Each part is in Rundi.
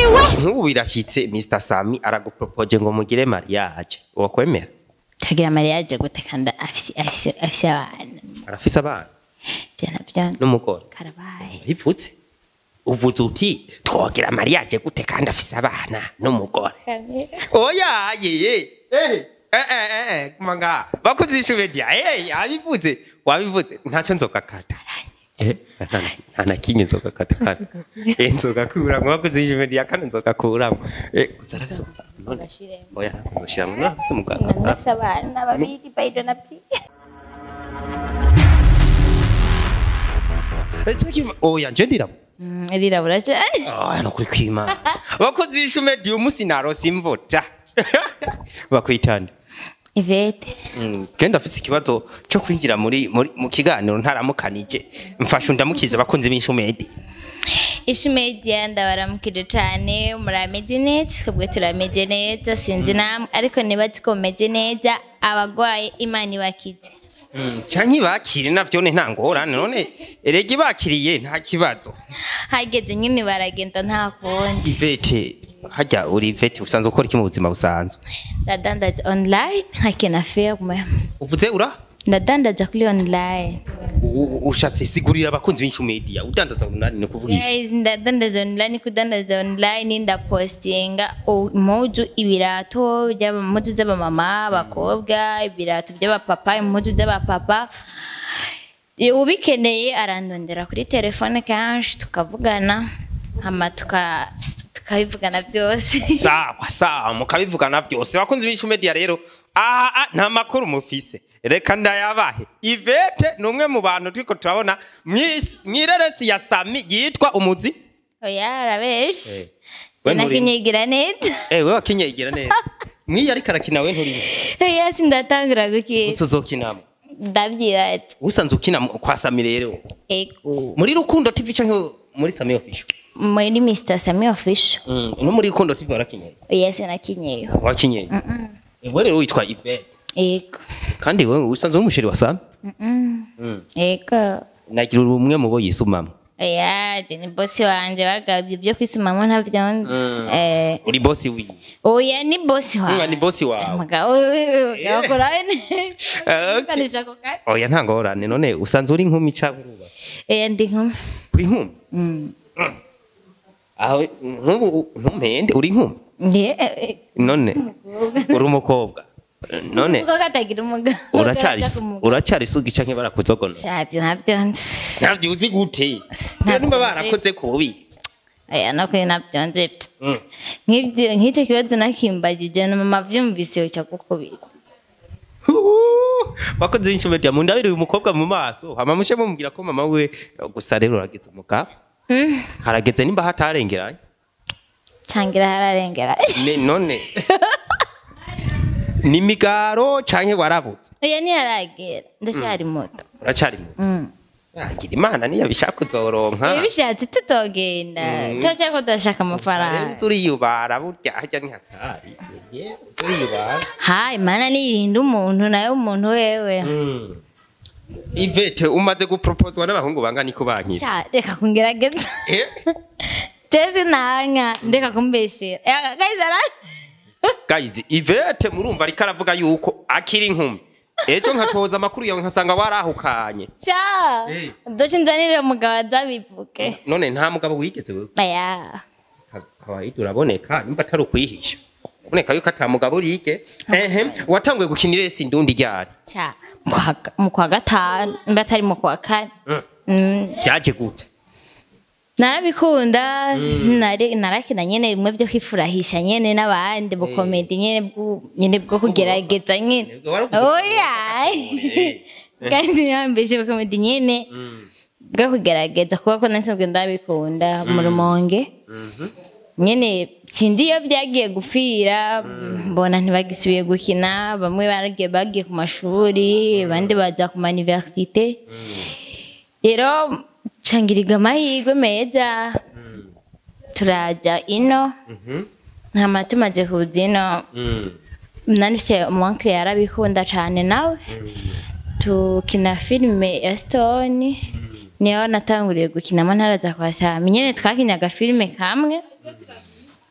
nk'ubu birashyitse mr sami aragupropoje ngo mugire mariage wakwemera tugira mariage gute kandi afise afise afise abana arafise abana byana byana n'umugore karabaye bipfutse uvuze uti twogira mariage gute kandi afise abana n'umugore oya yeye eh eh eh eh kumanga bakuzisha media eh abivuze wabivuze ntacyo nzokakata eh nta- nta na kimwe nzokakata kandi eh nzokakura ngo bakuzisha media kandi nzokakura eh gusa arafise none oya nzoshira mu nafise umuganga nafise abana babiri baido na pli eh cyo oya nje ndirabo rirabura cyane aya no kuri kwimana bakuzisha media umunsi narose imvota bakwitanda ivete genda afite ikibazo cyo kwinjira muri muri mu kiganiro ntaramukanije mfasha undamukize abakunzi b'inshumedi ishi media ndabaramukije cyane murameze neza twebwe turameze neza sinzi namwe ariko nibazi ko mumeze neza abagwaye imana ibakize canke bakire navyo ne nta ngorane none erega bakiriye nta kibazo hageze nyine baragenda nta kundi ivete hajya uri ivete usanzwe ukora iki mu buzima busanzwe ndadandaza online hakina firme uvuze ura ndadandaza kuri online U- u- ushatse sigurira abakunzi b'inshumedi udandaza urunani ni kuvuga iki? Guys, ndadandaza online kudandaza online ndapostinga u- impuzu ibirato by'aba- impuzu z'abamama abakobwa ibirato by'abapapa impuzu z'abapapa E, ubikeneye arandondera kuri telefone kenshi tukavugana hama tuka tukabivugana byose sawa sawa mukabivugana vyose abakunzi b'inshumedi rero aha ah, nta makuru mufise reka ndayabahe ivete ni umwe mu bantu turiko turabona mw'isi- mw'ireresi ya sami yitwa umuzi oya arabeshi we nturi- nakinyigira neza Eh, wewe wakinyegira neza mwiyo ariko arakina we nturi oya sindatangira gukina gusa uzokinamo ndabyibaza usanze ukina mu- kwa sami rero ego muri rukundo tv canke muri sami official muri Mr. Sami official mm. no muri rukundo tv warakinye oya sinakinyeyo wakinye wewe rero witwa ivete ego kandi wewe usanze uri umusheri wa sami ego nagira uri umwe mu bo yisumamwe oya je ni bosi wanje bagabye byo kwisumamo ntavyonzi eh uri bosi wiwe oya ni bosi Umwe wa ni bosi wawe mugabo gakora Okay. kanisha ko kare oya nta ngorane none usanze uri inkumi canke urubatse oya ndi nkumi uri inkumi Mm. aho nk'ubu ntumpende uri inkumi Ndi- eh, none uri umukobwa none kuko katagira umugabo uracyari Karaja ku mugabo. uracyari isugi canke barakuzogona Shavye ntavyonzi ntabyo uzi gute Ntabyo niba nzi. barakoze ku bubitsi oya no kuri navyonzi nk'ibyo nk'icyo kibazo nakimbagije na mama vyumvise uca gukubira bakoze inshumedi mu ndabiri uyu mukobwa mu maso hama mushe mumubwira ko mama we gusa rero urageze umugabo Mm. harageze nimba hatarengeranye cangira hararengera Ne- none ni migaro canke warabutse oya ntiharagera ndacyari muto uracyari muto Mm. agira imana niyo bishaka uzoronka Iyo bishatse tutogenda turacyari ko turashaka amafaranga Rero uriyubara burya harya ni hatari uriyubara ha imana niyirinda umuntu nayo umuntu wewe ivete umaze guproposwa n'abahungu bangana iko bankira Sha, reka kungerageza Eh? jesi nanka ndeka kumbeshera Eh, guys ara guys ivete murumva ariko aravuga yuko akiri inkumi ejo nkatoza amakuru yawe nkasanga warahukanye sha Eh. doce nzanire umugabo azabivuge none nta mugabo wigeze wewe aya kawaida uraboneka nimba atari ukwihisha uraboneka yuko ata mugabo urige ehe watanguye gukina iresi ndundi ryari sha mu kwa- mu kwa gatanu mba atari mu kwa kane Mm. Mm, byaje gute narabikunda nari- narakina nyene bimwe byo kwifurahisha nyene n'abandi bukomedi nyene bwu- nyene bwo kugerageza nyene Nibwo waravuze ko oya Eh. kandi yambeshe bukomedi nyene bwo kugerageza kuba ko nasanzwe ndabikunda mu rumonge nyene sindi iyo byagiye gupfira mbona ntibagisubiye gukina bamwe baragiye bagiye ku mashuri abandi baza ku maniversite rero cangiriga amahirwe meza turajya ino nkama tumaze kuza ino nanise umuwankire yarabikunda cane nawe tukina filime ya stone niyo natanguriye gukinamo ntaraza kwa sami nyene twakinyaga filime kamwe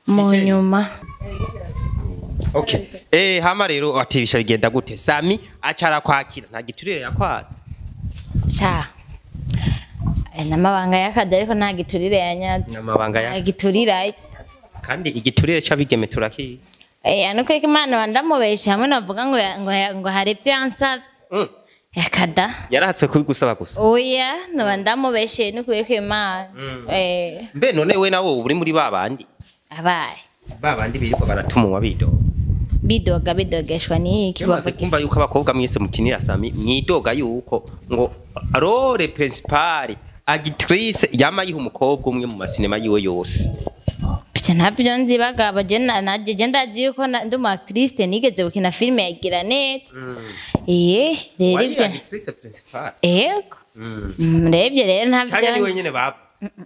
mu Igitenge. nyuma okay eh hama rero ati bisha bigenda gute sami acara kwakira nta giturire yakwatse sha aya n'amabanga y'akazi ariko nta giturire yanyatse n'amabanga nta ya giturire kandi igiturire c'abigeme turakizi Eh, nuko ko imana wandamubeshe hamwe navuga ngo ya- ngo ya- ngo hari ibyo yansabye Mm. yakada yarahatswe kubigusaba gusa oya noba ndamubeshe nuko ko imana eh mbe none we nawe uri muri babandi abaye babandi birirwa baratumuwa bidoga bidoga bidogeshwa n'iki yamaze bavuga kumva yuko abakobwa mwese mukinira sami mwidoga yuko ngo role principale agitrice yama yiha umukobwa umwe mu masinema yiwe yose Pya ntabyo nzi bagabo je na naje je ndazi yuko na- ndi umu actrice nigeze gukina filime ya Giranete eh rero wari ivyo agitrice principale ego Mm, rero ivyo rero cyangwa ni ntabyo wenyene baba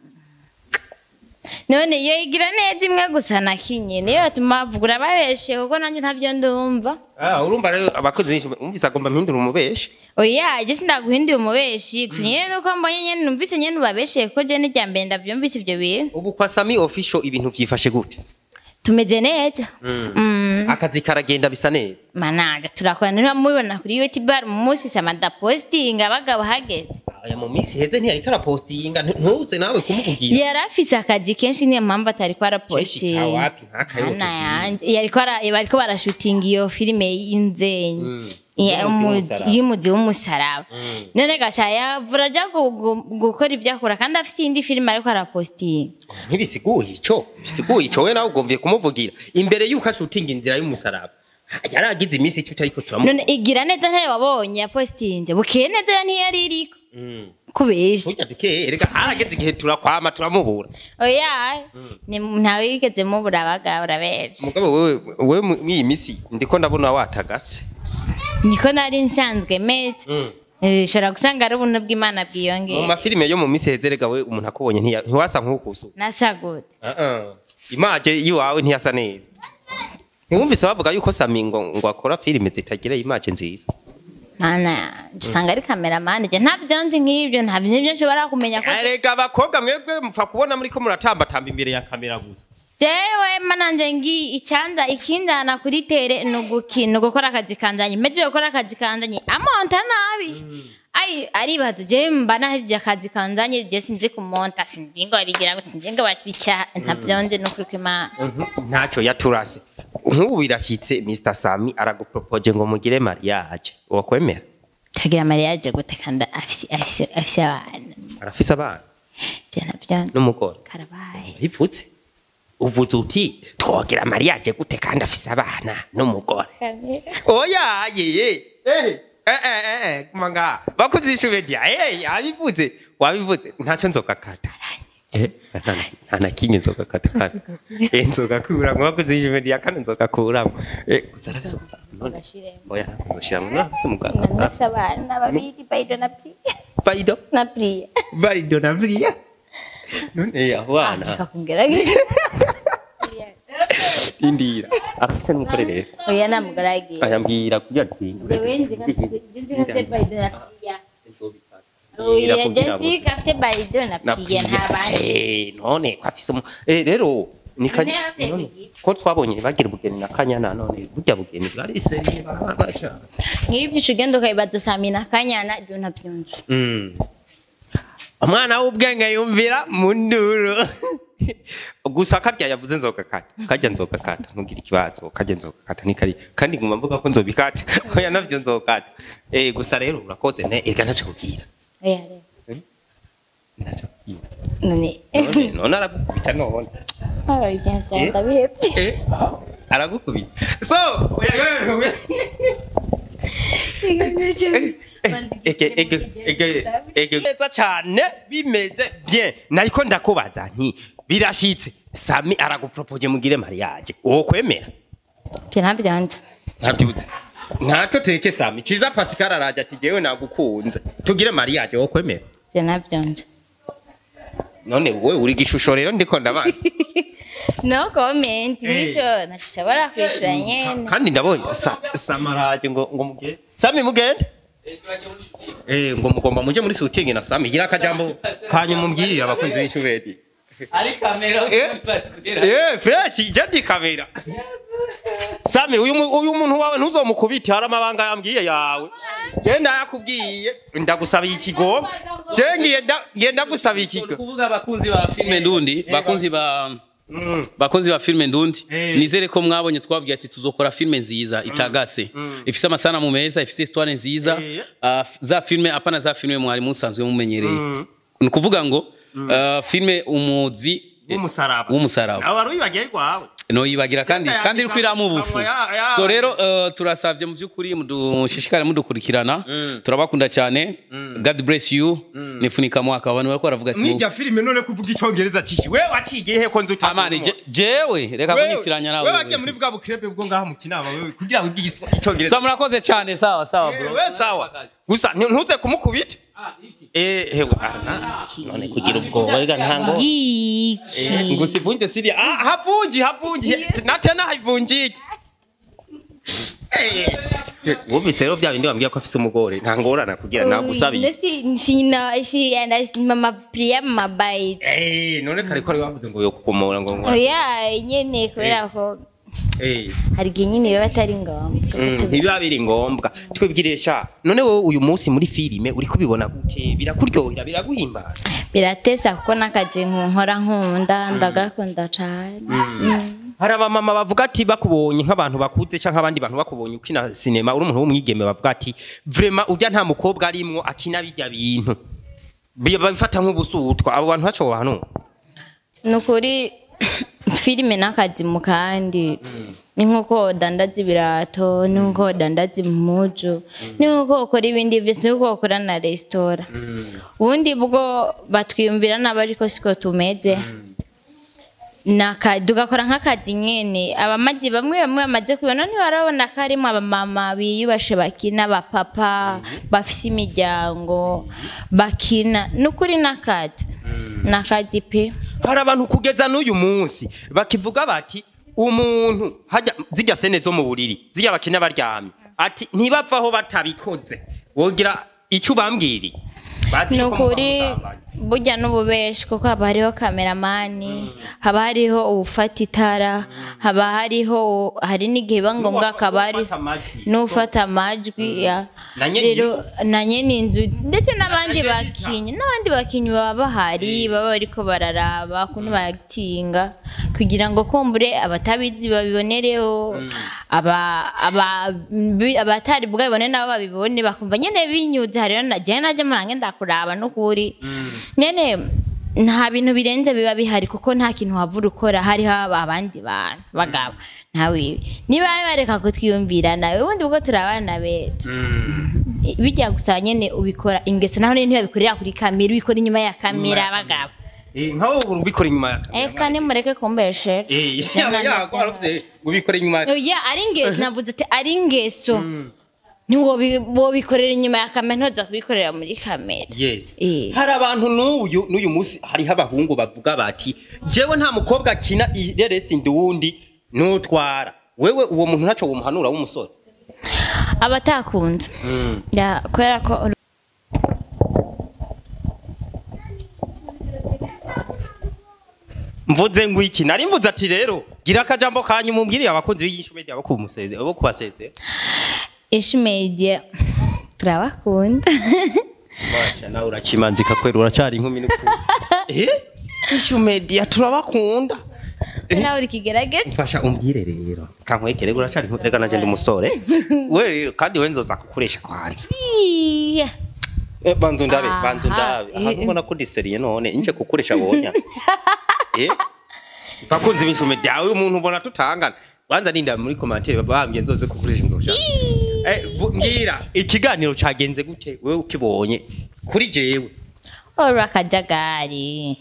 none iyo igira neza imwe gusa nakinye niyo yatuma bavuga urababeshe kuko nanjye ntabyo ndumva ah urumva rero abakozi benshi umvise agomba mpindura umubeshi oya je sindaguhinduye umubeshi gusa nyene nuko mbonye nyene numvise nyene ubabeshe kuko je n'irya mbere ndavyumvise ivyo bintu ubu kwa sami official ibintu vyifashe gute tumeze neza Mm. akazi karagenda bisa neza managa turakora niba mubibona kuri youtube hari umunsi sama ndapostinga abagabo hageze aya mu minsi heze ntiyariko arapostinga ntuze nawe kumuvugira yari afise akazi kenshi niyo mpamvu atariko Kenshi arapostinga kawapi, nk'akayote Ana kibi. yanje yariko ara- bariko barashutinga iyo filime y'inzenyi Ya- Y'umuzi umuzi- w'umusaraba. y'umuzi w'umusaraba none gasha yavura aja gu- gu- gukora ibyo akora kandi afise iyindi filime ariko arapostinga ntibisiguye ico bisiguye ico we nawe ugomvye kumuvugira imbere yuko ashutinga inzira y'umusaraba yaragize iminsi ico ariko turamu none igira neza ntayo wabonye yapostinze bukeye neza yo ntiyari iriko kubesha burya dukeye erega harageze igihe turakwama turamubura oya ni- ntawe yigeze mubura abagabo urabeje mugabo wewe wewe mu- mw'iyi misi ndiko ndabona watagase niko nari nsanzwe meze Eh, ushobora gusanga ari ubuntu bw'imana mu bwiyongera mafilime yo mu misi heze erega we umuntu akubonye ntiya- ntiwasa nk'ukusu nasa gute imaje yiwawe ntiyasa neza ntiwumvise bavuga yuko sami ngo ngo akora filime zitagira imaje nziza mana yanje usanga ari kameramani je ntabyo nzi nk'ibyo ntabyo nibyo nshobora kumenya ko erega abakobwa mwebwe mupfa kubona muriko muratambatamba imbere ya kamera gusa jewe mananje ngi icanda ikinjana kuri tere ni ugukina ugukora akazi kanjanye mpejeje gukora akazi kanjanye amonta nabi ai aribaza je mba nahejeje akazi kanjanye je sinzi kumonta sinzi ngo babigira ngo sinzi ngo babica ntabyo nzi nukuri kw'imana ntacyo yaturase nk'ubu birashyitse mr sami aragupropoje ngo mugire mariage wakwemera tagira mariage gute kandi afise afise afise abana arafise abana je nabyo nzi. n'umugore karabaye bivutse uvuze uti twogira mariage gute kandi afise abana n'umugore oya yeye eh eh eh eh kumanga bakuzisha ubedia eh abivuze wabivuze ntacyo nzogakata eh nta- nta na kimwe nzogakata kandi eh nzogakuramo bakuzisha ubedia kandi nzogakuramo eh gusa arafise none oya nzoshiramo none afise umuganga nafise abana babiri baido na priya baido na priya baido na vria none abo bana kakongera indira arafise n'umugore rero oya namugaragiye ayambwira kugira twinge jewe nzi ko afise baido na priya oya je nzi ko afise baido na priya nta bandi Eh, none ko afise umu- eh rero ni ka- None afise none, iki? ko twabonye bagira ubugeni na kanyana none burya bugeni bwarise barabana nk'ibyo uca ugenda ukabibaza samina kanyana byo ntabyo nzi umwana w'ubwenge yumvira mu nduru gusa karya yavuze nzogakata karya nzogakata ntugire ikibazo karya nzogakata ni kari kandi nguma mvuga ko nzobikata oya navyo nzogakata eh gusa rero urakoze ne ega ntaco kubwira oya rero ntaco kubwira none none none aragukubita none aba ibyo ndabihebye Eh, aragukubita so oya oya oya neza cyane bimeze bien nariko ndakubaza nti birashitse sami aragupropoje mugire mariage uwo kwemera ibyo ntabyo nzi ntabyutse ntacyo teke sami ciza pascal araje ati jewe nagukunze tugire mariage uwo kwemera ibyo ntabyo nzi none wowe uri gishusho rero ndiko ndabaza no comment nicyo ntashobora kwishura nyene kandi ndabonye sa, samaraje ngo ngo mugende sami mugende eh ngo mugomba muje muri shooting na sami gira akajambo kanyu mumbwirira abakunzi b'ishubedi ari kamera Eh? Eh, fresh jadi kamera. Sami uyu mu- uyu muntu wawe ntuzomukubite hari amabanga yambwiye yawe. Je ndayakubwiye ndagusabiye ikigo. Je ngiye nda- ngiye ndagusabiye ikigo. kuvuga abakunzi ba filime ndundi bakunzi ba bakunzi ba filime ndundi Eh. nizere ko mwabonye twabwiye ati tuzokora filime nziza itagase ifise amasanamu meza ifise histoire nziza Eh. Ah, f- za filime apana za filime mwari musanzwe mumenyereye ni ukuvuga ngo ah, filime umuzi eh, W'umusaraba. w'umusaraba Nawe wari wibagiye kwawe. noyibagira kandi Genda kandi yagiza iriko iramu ubufu akanwa ya- ya- so rero uh, turasavye mu vy'ukuri mudushishikare mudukurikirana turabakunda cyane god bless you nifunika mwaka abantu bariko baravuga ati Mwirya filime none kuvuga icongereza cishi. We wacigiye he ko nzi utazi. amani je- jewe reka kunyitiranya We nawe wagiye muri bwa bukrebe bwo ngaha mu kinama wewe kugira wige icongereza. so murakoze cyane sawa sawa bro we sawa gusa nti- ntuze kumukubita eh hewe arana none kugira ubwoba rega ntango Giki. ngo sivunje siri ah havunji havunji na tena havunjiki wumvise rero bya bindi bambwira ko afise umugore nta ngorana kugira nagusabiye Ndetse sina si ana mama priya mabayi. eh none kare ko ari wavuze ngo yo kukomora ngo ngo Oya nyene kubera ko eh hari igihe nyine biba atari ngombwa. Mm, ntibiba biri ngombwa twibwiresha none wowe uyu munsi muri filime uri kubibona gute birakuryohera biraguhimbara biratesa kuko n'akazi nkora nkunda ndagakunda cyane Mm. hari abamama bavuga ati bakubonye nk'abantu bakuze cyangwa abandi bantu bakubonye ukina sinema uri umuntu w'umwigeme bavuga ati vrema ujya nta mukobwa arimwo akina bijya bintu Bi- babifata nk'ubusutwa abo bantu baco bantu ni ukuri filime n'akazi mu kandi ni nk'uko dandaza ibirato ni nk'uko dandaza impuzu ni nk'uko ukora ibindi byose ni nk'uko ukora na resitora ubundi bwo batwiyumvira nabi ariko siko tumeze Naka- tugakora nk'akazi nyine abamaji bamwe bamwe bamaze kubibona ntibarabona ko harimo abamama biyubashe bakina abapapa bafise imiryango bakina ni ukuri n'akazi n'akazi pe hari abantu kugeza n'uyu munsi bakivuga bati umuntu hajya zijya sene zo mu buriri zijya bakina baryamye ati ntibavaho batabikoze wogira icyo ubambwiriye bazi ni ko muba ukuri musambanye. burya n'ububeshi kuko haba hariho kameramani haba hariho uwufata itara haba hariho hari n'igihe biba ngombwa hakaba hari N'ufata amajwi. n'ufata amajwi ya. Na nyene rero na nyene inzu ndetse n'abandi Na nyene bakinnyi n'abandi bakinnyi baba bahari baba bariko bararaba ukuntu batinga kugira ngo kumbure abatabizi babibonereho aba aba bi- abatari bwabibone nabo babibone bakumva nyene binyuze hariho na jewe najya murange ndakuraba n'ukuri nyene nta bintu birenze biba bihari kuko nta kintu wavura ukora hariho aba- abandi bantu bagabo ntawe niba bareka kutwiyumvira nawe ubundi bwo turi abana beza bijya gusa nyene ubikora ingeso naho ntibabikorera kuri kamera ubikora inyuma ya kamera bagabo Eh, nka wowe ubikora inyuma ya kamera. eka nimureke kumbeshere Eh, yaba yagwaruvye ubikora inyuma ya oya ari ingeso navuze ati ari ingeso ntiwobikorera inyuma ya kamera ntoza kubikorera muri kamera Yes. Eh. Hari abantu n'uyu n'uyu munsi hariho abahungu bavuga bati jewe nta mukobwa akina ireresi nduwundi nutwara wewe uwo muntu ntaco womuhanura w'umusore abatakunze Ya, kubera ko mvuze ngo iki nari mvuze ati rero gira akajambo kanyu mumbwiriye abakunzi b'iyishu media bo kumuseze bo kubaseze ishi media turabakunda Basha nawe urakimanzika kwera uracari inkumi n'ukuri eh ishu media turabakunda nawe uri kigerageza mfasha umbwire rero kankwegere uracari inkumi reka nanje ndi umusore we rero kandi we nzoza kukuresha kwanza Iya. Eh, banzu ndabe Aha, banzu ndabe eh, ahantu ubona ko diseriye none inje kukuresha bonya eh bakunzi b'insume dawe umuntu ubona tutangana banza ninda muri commentaire babambye nzoze kukuresha nzosha eh vu- mbwira ikiganiro cagenze gute wewe ukibonye kuri jewe ora akajagari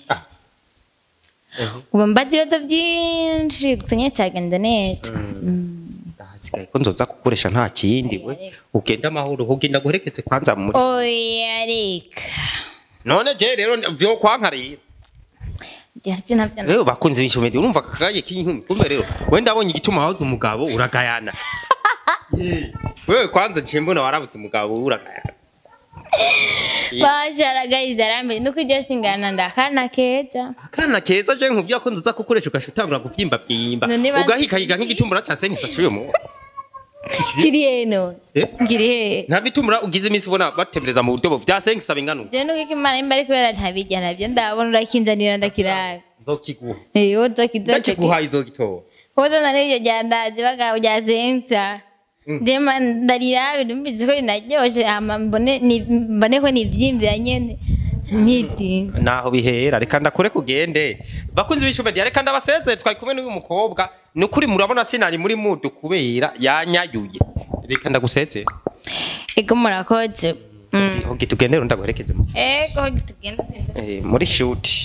ubu mbaza ibibazo byinshi gusa nyine cyagenze neza ndahasigaye ko nzoza kukuresha nta kindi we ugenda amahoro ugenda guherekeze kwanza muri oya reka none je rero vyo kwanka rero ibyo nabyo rero bakunze b'insume urumva akagaye k'inkumi kumbe rero wenda abonye igituma wahoze umugabo uragayana Ye. wewe kwanza nciye mbona warabutse umugabo uragayana basharagayiza arambe nuko iryo singana ndakana keza akana keza je nkubwira ko nzoza kukoresha ugasha utangura kuvyimba vyimba None ba- ugahigahiga nk'igitumbura ca senkisa c'uyu munsi kiri heno Eh? kiri he nta bitumbura ugize iminsi ubona batembereza mu buryo vya senkisa bingana uku je nuko ikimana imba ari kubera ntabirya nabyo ndabona urakinzanira ndakirabe nzokiguha Eh, woza kidote ndakiguhaye uzogitora woza na n'iryo ryandazi bagabo rya zensa jema ndarirabe numvise ko rinaryoshe hama mbone ni- mbone ko nivyimvira nyene nkitinga naho bihera reka ndakure kugende bakunzi b'icumba rya reka ndabasezeye twari kumwe n'uyu mukobwa ni ukuri murabona sinari muri mudu kubera yanyayuye reka ndagusezeye ego murakoze Mm. hogi tugendere ndaguherekeze mu- ego tugenda eh, muri shuti